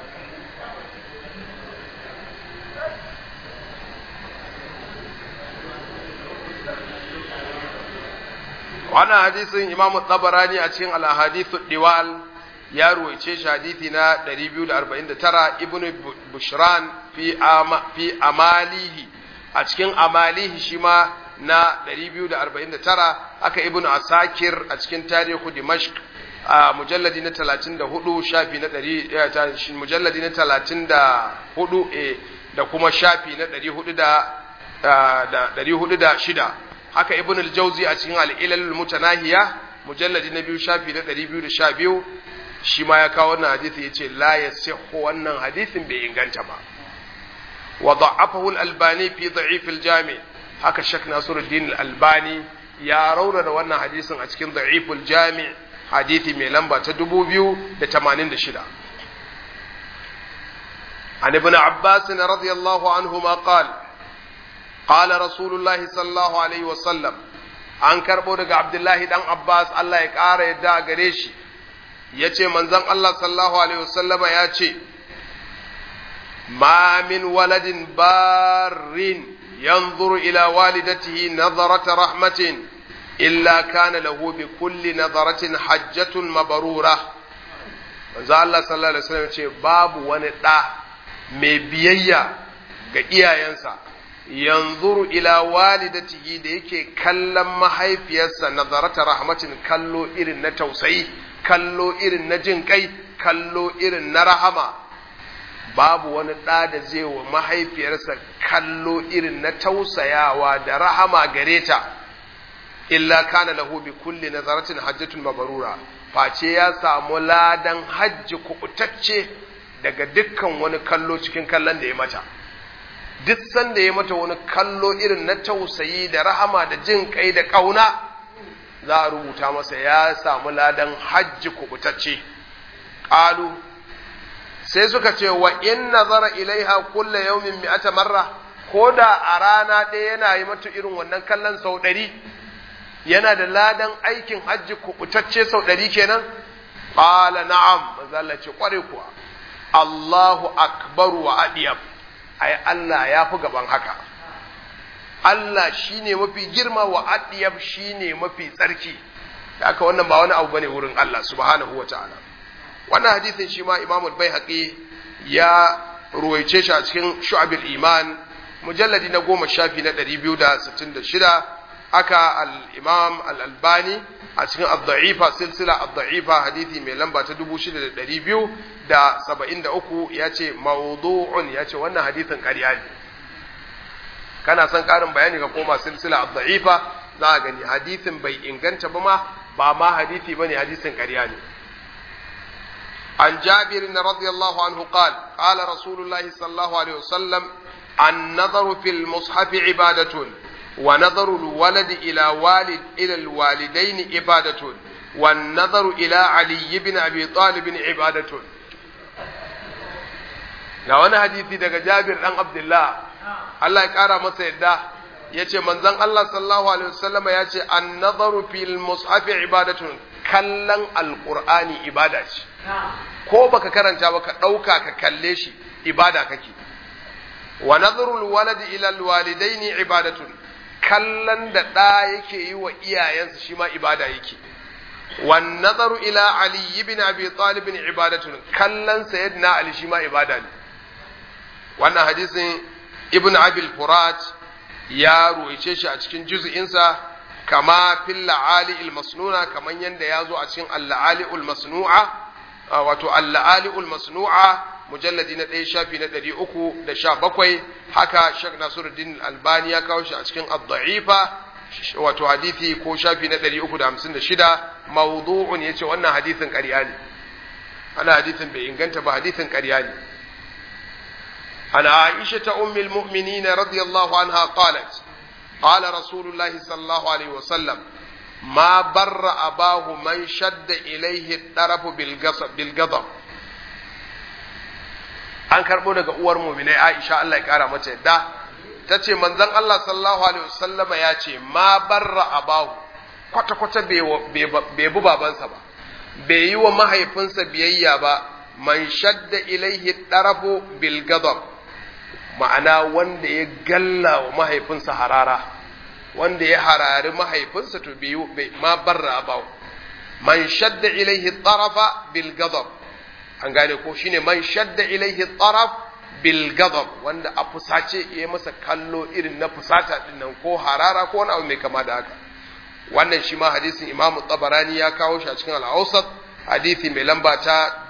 wannan hadisin imam tabarani a cikin al-hadithu diwal ya ruwaice shi hadithi na 249 ibn bushran fi ama, fi amalihi a cikin amalihi shi ma na 249 aka ibn asakir a cikin tarihu dimashq a mujalladi na 34 shafi na 100 mujalladi na 34 eh da kuma shafi na 400 da 406 haka ibn al-jawzi a cikin al-ilal mutanahiya mujalladi na biyu shafi na 212 shi ma ya kawo wannan hadisi yace la yasihhu wannan hadisin bai inganta ba wa da'afahu al-albani fi da'if al-jami haka shak nasiruddin al-albani ya raunana wannan hadisin a cikin da'if al-jami hadisi mai lamba ta 2086 عن ابن عباس رضي الله عنهما قال قال رسول الله صلى الله عليه وسلم an karɓo daga Abdullahi dan Abbas Allah ya ƙara yadda a gare shi ya ce manzon Allah sallallahu alaihi wasallama ya ce ما من ولد بار ينظر إلى والدته نظرة رحمة إلا كان له بكل نظرة حجة مبرورة manzo Allah sallallahu alaihi wasallam ce babu wani ɗa mai biyayya ga iyayensa yanzuru ila walidatihi da yake kallon mahaifiyarsa nazarata rahmatin kallo irin na tausayi kallo irin na jin kai kallo irin na rahama babu wani ɗa da zai wa mahaifiyarsa kallo irin na tausayawa da rahama gare ta illa kana lahu bi kulli nazaratin hajjatun mabarura face ya samu ladan hajji kubutacce daga dukkan wani kallo cikin kallon da ya mata duk sanda ya mata wani kallo irin na tausayi da rahama da jin kai da kauna za a rubuta masa ya samu ladan hajji kubutacce qalu sai suka ce wa in nazara ilaiha kulla yawmin mi'ata marra ko da a rana ɗaya yana yi mata irin wannan kallon sau ɗari yana da ladan aikin hajji kubutacce sau ɗari kenan qala na'am manzo Allah ce kware kuwa Allahu akbar wa adiyab ai Allah ya fi gaban haka Allah shine mafi girma wa adiyab shine mafi tsarki haka wannan ba wani abu bane wurin Allah subhanahu wataala wannan hadisin shi ma Imam al-Baihaqi ya ruwaice shi a cikin Shu'abul Iman mujalladi na goma shafi na 266 aka al-Imam al-Albani a cikin ad-da'ifa silsila ad-da'ifa hadisi mai lamba ta 6273 yace mawdu'un yace wannan hadisin ƙarya ne kana son ƙarin bayani ka koma silsila ad-da'ifa za ka gani hadisin bai inganta ba ma ba ma hadisi bane hadisin ƙarya ne عن جابر رضي الله عنه قال قال رسول الله صلى الله عليه وسلم النظر في المصحف عبادة ونظر الولد إلى والد إلى الوالدين عبادة والنظر إلى علي بن أبي طالب عبادة ga wani hadisi daga Jabir dan Abdullah Allah ya kara masa yadda yace manzon Allah sallallahu alaihi wasallama yace an-nazaru fil mushafi ibadatun kallon alqur'ani ibada ce ko baka karanta ba ka dauka ka kalle shi ibada kake wa nazarul waladi ila alwalidaini ibadatun kallon da ɗa yake yi wa iyayensa shi ma ibada yake wan nazaru ila ali ibn abi talib ibadatun kallon sayyidina ali shi ma ibada ne wannan hadisin ibn abil furat ya ruwaice shi a cikin juz'insa kama fil la'ali al masnuna kaman yanda ya zo a cikin al-la'ali al masnu'a wato al-la'ali al masnu'a mujalladi na ɗaya shafi na ɗari uku da sha bakwai haka shek nasiruddin albani ya kawo shi a cikin ad-da'ifa wato hadithi ko shafi na ɗari uku da hamsin da shida mawdu'un yace wannan hadithin ƙarya ne ana hadithin bai inganta ba hadithin ƙarya ne عن عائشة أم المؤمنين رضي الله عنها قالت قال رسول الله صلى الله عليه وسلم ما بر أباه من شد إليه الطرف بالغضب an karɓo daga uwar muminai Aisha Allah ya ƙara mata yadda ta ce manzon Allah sallallahu alaihi wasallama ya ce ma barra abahu kwata kwata bai bi babansa ba bai yi wa mahaifinsa biyayya ba man shadda ilaihi darafu bil ghadab ma'ana wanda ya galla wa mahaifinsa harara wanda ya harari mahaifinsa to bai ma barra abahu man shadda ilaihi tarafa bil ghadab an gane ko shine man shadda ilaihi taraf bil ghadab wanda a fusace ya masa kallo irin na fusata din nan ko harara ko wani abu mai kama da haka wannan shi ma hadisin Imam Tabarani ya kawo shi a cikin al-Awsat hadisi mai lamba ta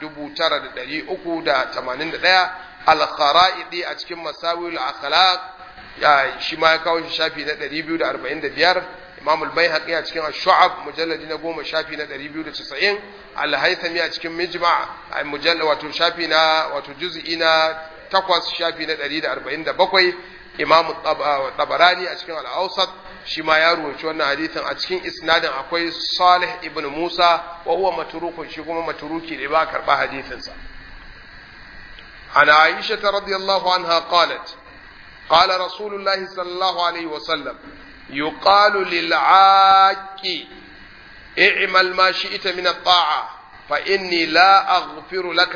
9381 al-Kharaidi a cikin Masawil al-Akhlaq ya shi ma ya kawo shi shafi na 245 Imam al-Baihaqi a cikin Ash-Shu'ab mujalladi na 10 shafi na 290 Al-Haythami a cikin Mijma' mujalla wato shafi na wato juz'i na 8 shafi na 147 Imam Tabarani a cikin Al-Awsat shi ma ya ruwaci wannan hadithin a cikin isnadin akwai Salih ibn Musa wa huwa matrukun shi kuma matruki ne ba karba hadithin sa عن عائشة رضي الله عنها قالت قال رسول الله صلى الله عليه وسلم يقال للعاق اعمل ما شئت من الطاعة فإني لا أغفر لك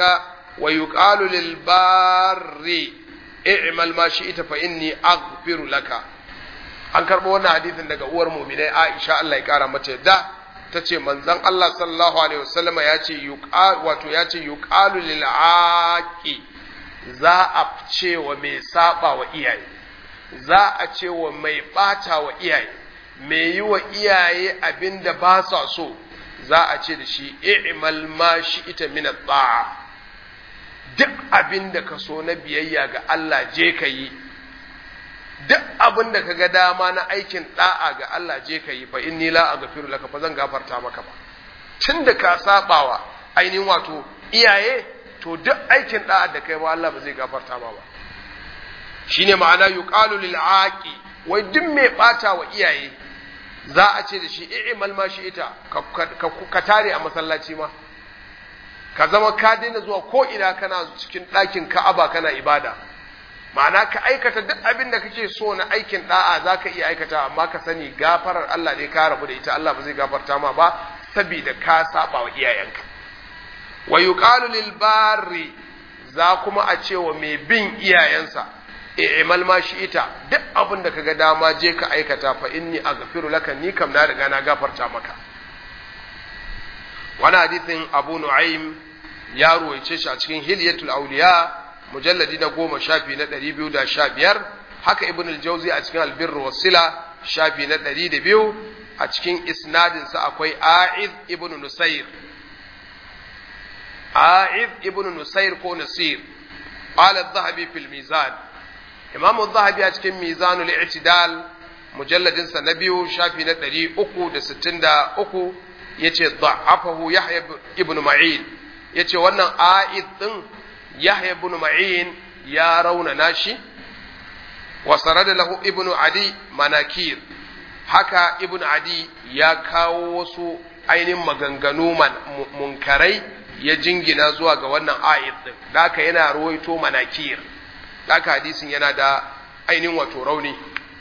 wa yuqalu lil barri i'mal ma shi'ta fa inni aghfiru laka an karbo wannan hadisin daga uwar mu'minai Aisha Allah ya kara mata yadda tace manzon Allah sallallahu alaihi wasallam ya ce yuqal wato ya ce yuqalu lil aqi za a ce wa mai saba wa iyaye za a ce wa mai bata wa iyaye mai yi wa iyaye abinda ba sa so za a ce da shi i'mal ma shi'ta min at-ta'a duk abin da ka so na biyayya ga Allah je ka yi duk abin da ka ga dama na aikin da'a ga Allah je ka yi fa inni la aghfiru laka fa zan gafarta maka ba tunda ka sabawa ainihin wato iyaye to duk aikin da'a da kai ba Allah ba zai gafarta ma ba shine ma'ana yuqalu lil aqi wai duk mai bata wa iyaye za a ce da shi i'mal ma shi ita ka tare a masallaci ma ka zama ka daina zuwa ko ina kana cikin ɗakin ka'aba kana ibada ma'ana ka aikata duk abin da kake so na aikin da'a za ka iya aikata amma ka sani gafarar Allah ne ka rabu da ita Allah ba zai gafarta ma ba saboda ka saba wa iyayenka wa yuqalu lil barri za kuma a ce wa mai bin iyayensa i'mal ma shi ita duk abin da kaga dama je ka aikata fa inni aghfiru laka ni kam na riga na gafarta maka wani hadithin abu nu'aym ya ruwaice shi a cikin hilyatul auliya mujalladi na goma shafi na ɗari biyu da sha biyar haka ibn al-jauzi a cikin albir wasila shafi na ɗari da biyu a cikin isnadinsa akwai a'id ibn nusair a'id ibn nusair ko nasir qala adh-dhahabi fil mizan imam adh-dhahabi a cikin mizanul i'tidal mujalladin sa na biyu shafi na ɗari uku da sittin da uku yace da'afahu yahya ibn ma'in yace wannan a'id din yahya ibn ma'in ya raunana shi wa sarada lahu ibn adi manakir haka ibn adi ya kawo wasu ainihin maganganu munkarai ya jingina zuwa ga wannan a'id din haka yana ruwaito manakir haka hadisin yana da ainihin wato rauni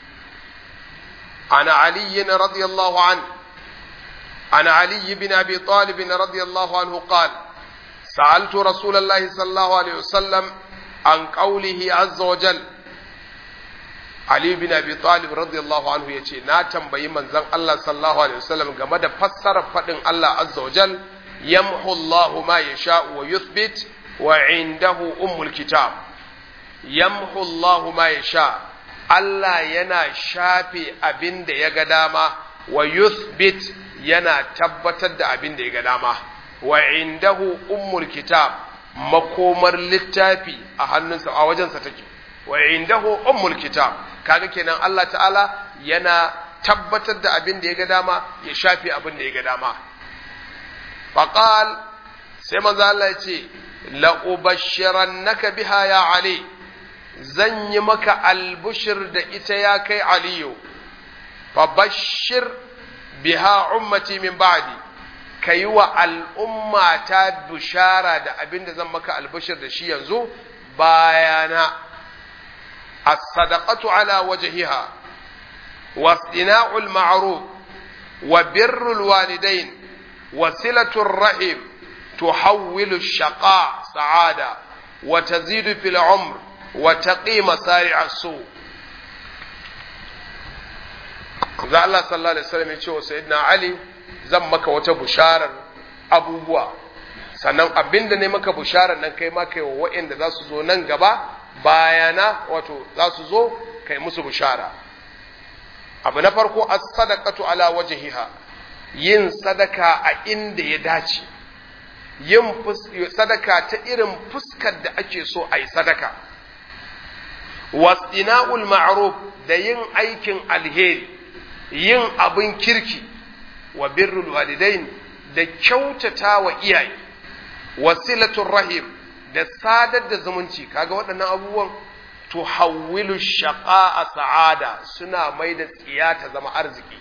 ana ali radiyallahu an ana ali bin abi talib radiyallahu anhu qala سألت رسول الله صلى الله عليه وسلم عن قوله عز وجل Ali bin Abi Talib radiyallahu anhu yace na tambayi manzon Allah sallallahu alaihi wasallam game da fassarar fadin Allah azza wajal yamhu Allah ma yasha wa yuthbit wa indahu ummul kitab yamhu Allah ma yasha Allah yana shafe abin da ya ga dama wa yuthbit yana tabbatar da abin da ya ga dama wa indahu ummul kitab makomar littafi a hannunsa a wajensa take wa indahu ummul kitab kaga kenan Allah ta'ala yana tabbatar da abin da ya ga dama ya shafe abin da ya ga dama faqal sai manzo Allah ya ce la ubashshirannaka biha ya ali zan yi maka albushir da ita ya kai aliyu fa bashir biha ummati min ba'di ka yi wa al'umma ta bishara da abin da zan maka albishir da shi yanzu bayana as-sadaqatu ala wajhiha wastina'ul ma'ruf wa birrul walidain wa silatul rahim tuhawwilu ash-shaqa sa'ada wa tazidu fil umr wa taqi masari'a su za Allah sallallahu alaihi wasallam ya ce wa sayyidina Ali zan maka wata busharar abubuwa sannan abinda ne maka busharar nan kai ma kai wa waɗanda za su zo nan gaba bayana wato za su zo kai musu bushara abu na farko as-sadaqatu ala wajhiha yin sadaka a inda ya dace yin sadaka ta irin fuskar da ake so a yi sadaka wastina'ul ma'ruf da yin aikin alheri yin abin kirki wa birrul walidain da kyautata wa iyaye wasilatul rahim da sadar da zumunci kaga waɗannan abubuwan tuhawwilu shaqa'a sa'ada suna mai da tsiya ta zama arziki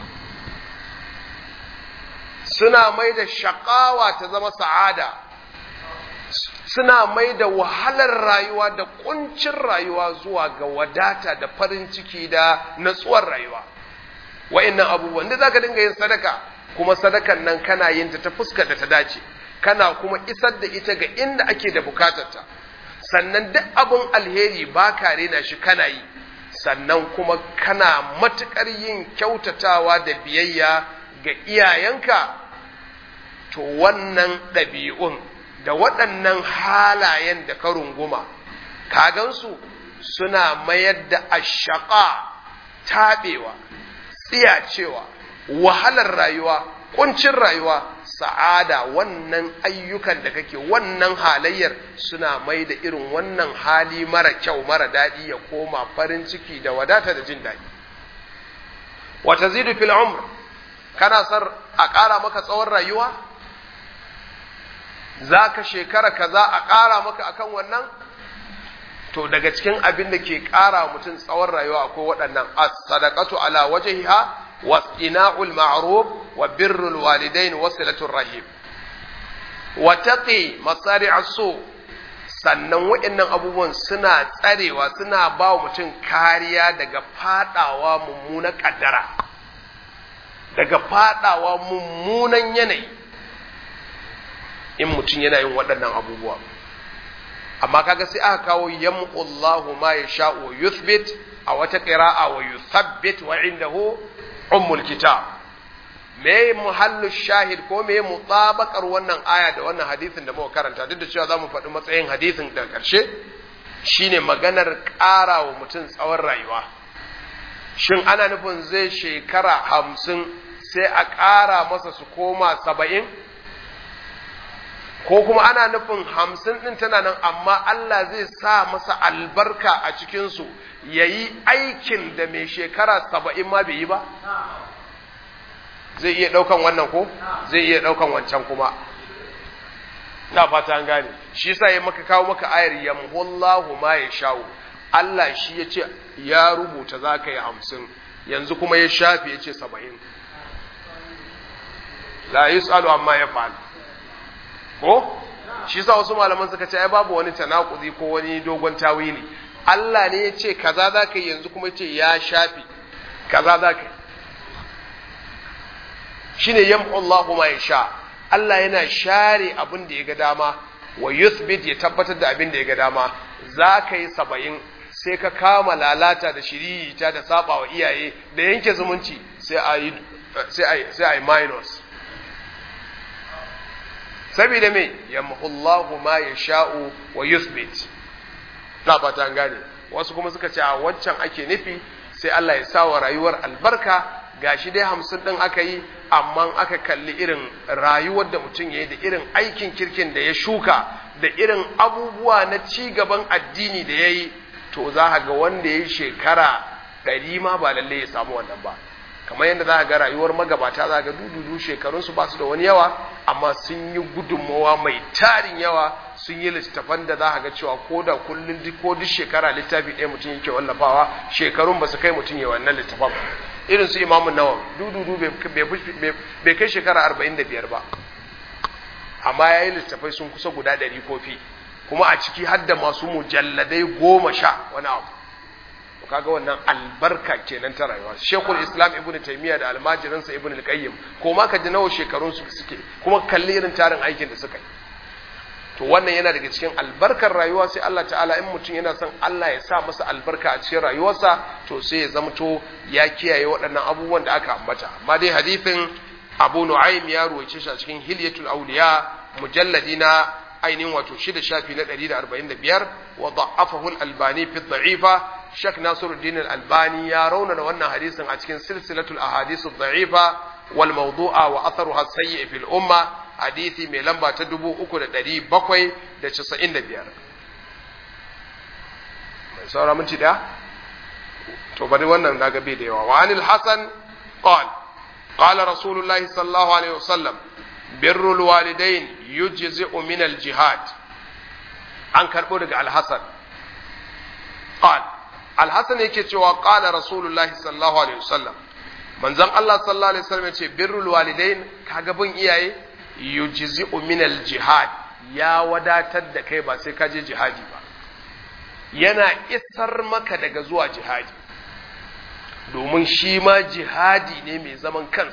suna mai da shaqawa ta zama sa'ada suna mai da wahalar rayuwa da kuncin rayuwa zuwa ga wadata da farin ciki da natsuwar rayuwa wa'annan abubuwan da zaka dinga yin sadaka kuma sadakan nan kana yin ta ta fuskar da ta dace kana kuma isar da ita ga inda ake da bukatarta sannan duk abin alheri ba ka rena shi kana yi sannan kuma kana matuƙar yin kyautatawa da biyayya ga iyayenka to wannan ɗabi'un da waɗannan halayen da ka runguma ka gansu suna mayar da ashaƙa taɓewa tsiyacewa wahalar rayuwa ƙuncin rayuwa sa'ada wannan ayyukan da kake wannan halayyar suna mai da irin wannan hali mara kyau mara daɗi ya koma farin ciki da wadata da jin daɗi wata zidu fil umr kana sar a ƙara maka tsawon rayuwa za ka shekara kaza a ƙara maka akan wannan to daga cikin abin da ke ƙara mutum tsawon rayuwa akwai waɗannan as-sadaqatu ala wajhiha واصطناع المعروف وبر الوالدين وصلة الرحم وتقي مصارع السوء sannan waɗannan abubuwan suna tsarewa suna ba wa mutum kariya daga fadawa mummunan ƙaddara daga fadawa mummunan yanayi in mutum yana yin waɗannan abubuwa amma kaga sai aka kawo yamqullahu ma yasha'u wa yuthbit a wata qira'a wa yuthabbit wa indahu ummul kitab me muhallu shahid ko me mutabakar wannan aya da wannan hadisin da muka karanta duk da cewa zamu faɗi matsayin hadisin da ƙarshe shine maganar ƙara wa mutum tsawon rayuwa shin ana nufin zai shekara hamsin sai a ƙara masa su koma saba'in ko kuma ana nufin hamsin ɗin tana nan amma Allah zai sa masa albarka a cikinsu ya yi aikin da mai shekara saba'in ma bai yi ba? Zai iya ɗaukan wannan ko? Zai iya ɗaukan wancan kuma. Na fata an gane, shi sa ya maka kawo maka ayar yamhullahu ma ya sha'u. Allah shi ya ce ya rubuta za ka yi hamsin, yanzu kuma ya shafi ya ce saba'in. La yus'alu amma ya fa'al. Ko? Shi sa wasu malaman suka ce ai babu wani tanakuzi ko wani dogon tawili. Allah ne ya ce kaza za ka yi yanzu kuma ce ya shafi kaza za ka yi shi ne yam'ullahu ma ya sha Allah yana share abin da ya ga dama wa yuthbit ya tabbatar da abin da ya ga dama za ka yi saba'in sai ka kama lalata da shiririta da saba wa iyaye da yanke zumunci sai a yi sai a yi minus saboda me yam'ullahu ma ya sha'u wa yuthbit na fata gane wasu kuma suka ce a wancan ake nufi sai Allah ya sa wa rayuwar albarka gashi dai hamsin ɗin aka yi amma aka kalli irin rayuwar da mutum ya yi da irin aikin kirkin da ya shuka da irin abubuwa na ci gaban addini da ya yi to za ga wanda ya yi shekara ɗari ma ba lalle ya samu wannan ba kamar yadda za ga rayuwar magabata za ga dududu shekarunsu ba su da wani yawa amma sun yi gudunmawa mai tarin yawa sun yi littattafan da za ga cewa ko da kullum ko duk shekara littafi ɗaya mutum yake wallafawa shekarun ba su kai mutum ya wannan littafan irin su imamu nawa dududu bai kai shekara arba'in da biyar ba amma ya yi littattafai sun kusa guda ɗari kofi kuma a ciki har da masu mujalladai goma sha wani abu kaga wannan albarka kenan ta rayuwa shekul islam ibnu taymiya da almajirinsa ibnu al-qayyim ko ma ka ji nawa shekarun su suke kuma kalli irin tarin aikin da suka yi to wannan yana daga cikin albarkar rayuwa sai Allah ta'ala in mutum yana son Allah ya sa masa albarka a cikin rayuwarsa to sai ya zamto ya kiyaye waɗannan abubuwan da aka ambata amma dai hadithin Abu Nu'aym ya ruwaice shi a cikin Hilyatul Awliya mujalladi na ainihin wato shida shafi na 145 wa da'afahu al-Albani fi dha'ifa Sheikh Nasiruddin Al-Albani ya raunana wannan hadisin a cikin silsilatul ahadith ad-da'ifa wal mawdu'a wa atharuha sayyi fil umma hadisi mai lamba ta 3795 mai saura minti da to bari wannan daga bai da yawa wa anil hasan qala qala rasulullahi sallallahu alaihi wasallam birrul walidain yujzi'u min al-jihad an karbo daga al-hasan qala alhassan yake cewa qala rasulullahi sallallahu alaihi wasallam manzon Allah sallallahu alaihi wasallam yace birrul walidain kaga bin iyaye yujzi'u min jihad ya wadatar da kai ba sai ka je jihadi ba yana isar maka daga zuwa jihadi domin shi ma jihadi ne mai zaman kansa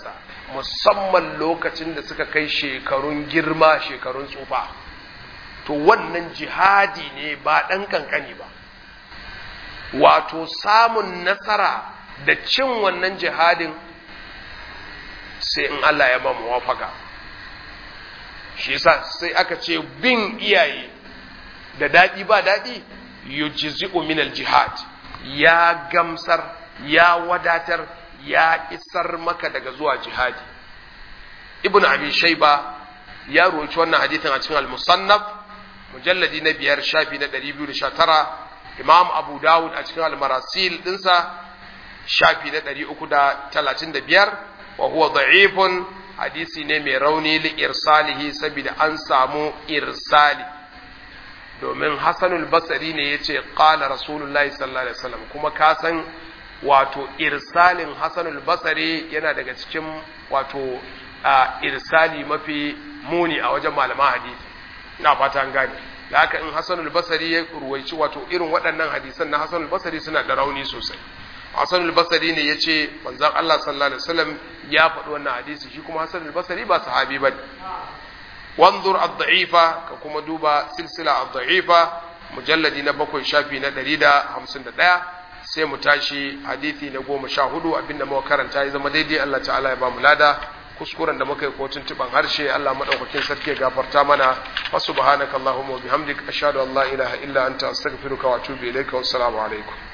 musamman lokacin da suka kai shekarun girma shekarun tsufa to wannan jihadi ne ba ɗan kankani ba wato samun nasara da cin wannan jihadin sai in Allah ya ba muwafaka shi yasa sai aka ce bin iyaye da daɗi ba daɗi yujzi'u min al-jihad ya gamsar ya wadatar ya isar maka daga zuwa jihadi ibnu abi shayba ya roci wannan hadithin a cikin al-musannaf mujalladi na biyar shafi na 219 imam abu dawud a cikin al-marasil dinsa shafi na 335 wa huwa da'ifun hadisi ne mai rauni li irsalihi saboda an samu irsali domin hasanul basari ne ya ce ƙala rasulullahi sallallahu alaihi wasallam kuma ka san wato irsalin hasanul basari yana daga cikin wato irsali mafi muni a wajen malaman hadisi ina fata an gane da haka in hasanul basari ya ruwaici wato irin waɗannan hadisan na hasanul basari suna da rauni sosai hasanul basari ne ya ce manzan Allah sallallahu alaihi wasallam ya faɗi wannan hadisi shi kuma hasanul basari ba sahabi ba وانظر الضعيفة كما دوبا سلسلة الضعيفة مجلد نبكو شافي ندري دا همسن دا sai mu tashi hadithi na goma sha hudu abinda muka karanta ya zama daidai Allah ta'ala ya ba mu lada kuskuren da muka yi ko tuntuban harshe Allah madaukakin sarki ya gafarta mana wa subhanaka allahumma wa bihamdik ashhadu an la ilaha illa anta astaghfiruka wa atubu ilaika wa assalamu alaikum